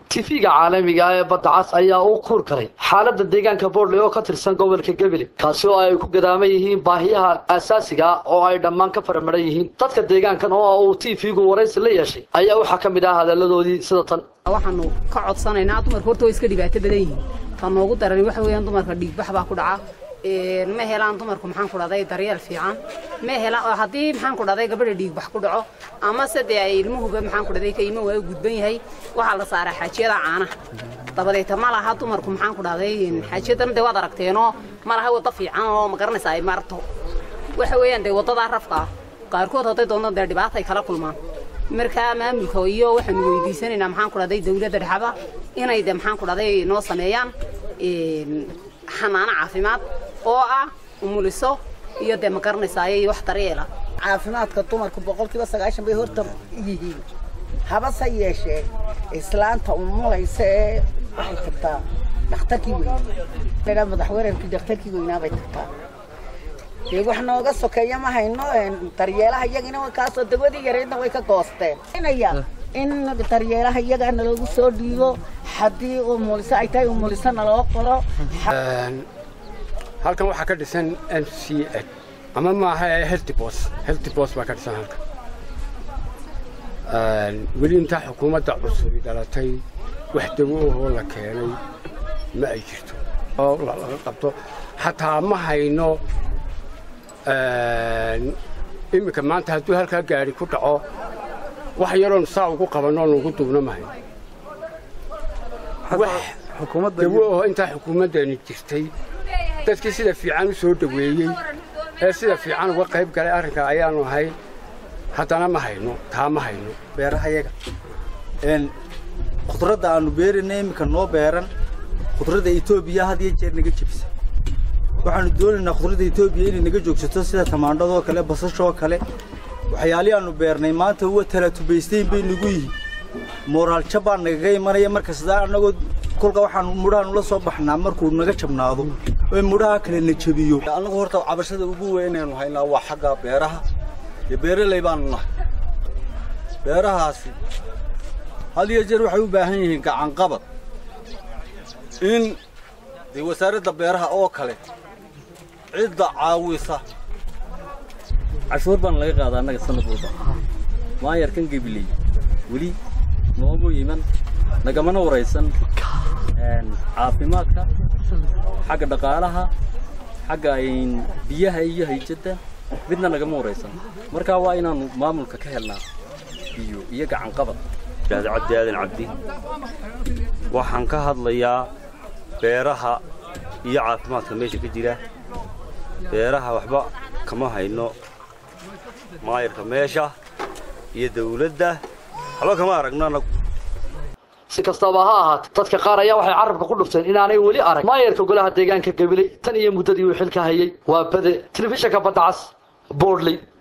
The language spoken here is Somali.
tifiga caalamiga ah ee badda cas ayaa u kuur galay xaaladda deegaanka boodley oo ka tirsan gobolka gebele kaasi oo ay ku gadaaman yihiin baahiyaha aasaasiga ah oo ay dhammaan ka faramaran yihiin dadka deegaankan oo uu tifigu waraysi la yeeshay ayaa waxaa ka mid ah hadalladoodii sida tan waxaanu ka codsanaynaa dumarka horta way iska dhibaato badan yihiin ta noogu daran waxa weeyaan dumarka dhiigbax baa ku dhaca ma helaan dumarku maxaan ku dhahday daryeel fiican ma helaan haddii maxaan ku dhahday gabadha dhiigbax ku dhaco ama se dee ay ilmuhuba maxaan ku dhahday ka iman waayo gudban yahay waxaa la saaraa xaajiyada caanaha dabadeeta ma laha dumarku maxaan ku dhahday xaajiyadan dee waad aragteenoo ma laha waddo fiican oo ma garanaysa ay marto waxa weeyaan dee waddadaa rafka ah qaarkood hadday doonto dee dhibaata ay kala kulmaan markaa maamulka iyo waxaanu weydiisanaynaa maxaan ku dhahday dawladda dhexaba inay de maxaan ku dhahday noo sameeyaan xanaano caafimaad oo ah umuliso iyo dee ma garanaysaay wax daryeela caafimaadka dumarku boqolkiiba sagaashan bay horta yihiin habase yeeshee islaanta umulaysa ee waxay tagtaa dhakhtarkii weynaa madaxweynarkii dhakhtarkii weynaa bay tagtaa dee wax nooga sokeeya ma hayno daryeelaha iyagina kaasoo dawadii yareydna way ka goosteen inaya in daryeelaha iyagaa naloogu soo dhiibo haddii umuliso ay tahay umuliso naloo qoro halkan waxaa ka dhisan n c h ama maaha heltibos heltibos baa ka dhisan halkan weli intaa xukuumadda cusubi dhalatay wax dawo ahoo la keenay ma ay jirto oo laga qabto xataa ma hayno iminka maanta hadduu halkaa gaari ku dhaco wax yaroon saa ugu qabanoo nugu duubno ma hayno wax dawo ahoo intaa xukuumaddeeni jirtay dadkii sida fiican u soo dhoweeyey ee sida fiican uga qayb galay arrinka ayaanu ahay haddana ma hayno taa ma hayno beerahayaga khudradda aannu beerayna iminka noo beeran khudradda etoobiya had iyo jeer naga jebisa waxaannu doonaynaa khudradda etoobiya inay naga joogsato sida tamaandhadoo kale basashoo kale waxyaalihii aannu beernay maanta uwa talaatubaystayn bay nagu yihiin mooraalja baa nagaga imanaya marka sidaa annagoo kolka waxaanu mudhahaanu la soo baxnaa markuu naga jabnaado ee mudhaha kale na jebiyo annagu horta cabashada ugu weynaynu haynaa waa xagga beeraha iyo beeraley baanu nahay beerahaasi had iyo jeer waxay u baahan yihiin gacanqabad in dee wasaaradda beeraha oo kale cidda caawisa cashuur baan laga qaadaa annaga sanad walba maayarkan gebiley weli noomu iman nagamana waraysan caafimaadka xagga dhaqaalaha xagga biyaha iyo hayjadda midna nagama waraysan markaa waa inaannu maamulka ka helnaa biyo iyo gacanqabad cabdi aadan cabdi waxaan ka hadlayaa beeraha iyo caafimaadka meesha ka jira beeraha waxba kama hayno maayarka meesha iyo dawladda waxba kama aragno anagu si kastaba ha ahaatee dadka qaar ayaa waxay carabka ku dhufteen inaanay weli arag maayarka golaha deegaanka gabiley tan iyo muddadii uu xilka hayay waa bade telefishinka badda cas boordley